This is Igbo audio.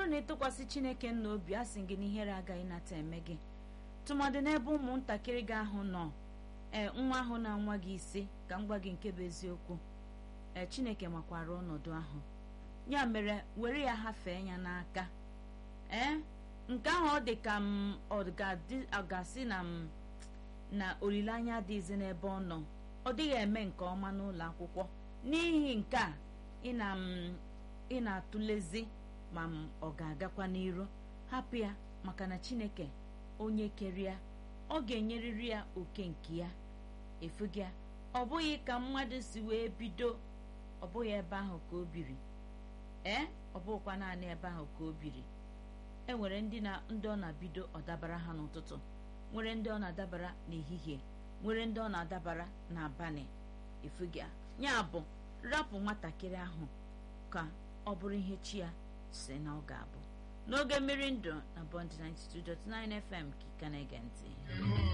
bụrụ na ịtụkwasị chineke nna obi a sị gị na ihere agaghị nata eme gị tụmadị n'ebe ụmụntakịrị gị ahụ nọ ee nwa ahụ na-anwa gị isi ka m gwa gị nke bụ eziokwu ee chineke makwara ọnọdụ ahụ ya mere were ya hafee ya n'aka ee nke ahụ ọ dị ka m ọ ga-asị na m na olileanya adịghịzi n'ebe ọ nọ ọ dịghị eme nke ọma n'ụlọ akwụkwọ n'ihi nke a ị na m ị na-atụlezi ma m ọ ga-agakwa n'iru hapụ ya maka na chineke onye kere ya ọ ga-enyerịrị ya oke nke ya efughị ya ọ bụghị ka mmadụ si wee bido ọ bụghị ebe ahụ ka o biri ee ọ bụghịkwa naanị ebe ahụ ka o biri e nwere ndị na ndị ọ na-bido ọ dabara ha n'ụtụtụ nwere ndị ọ na-adabara n'ehihie nwere ndị ọ na-adabara n'abalị efughị ya ya bụ rapụ nwatakịrị ahụ ka ọ bụrụ ihe chi ya si na ọ ga-abụ n'oge mmiri ndụ na bond 92.9 fm ka ị ka na-ege ntị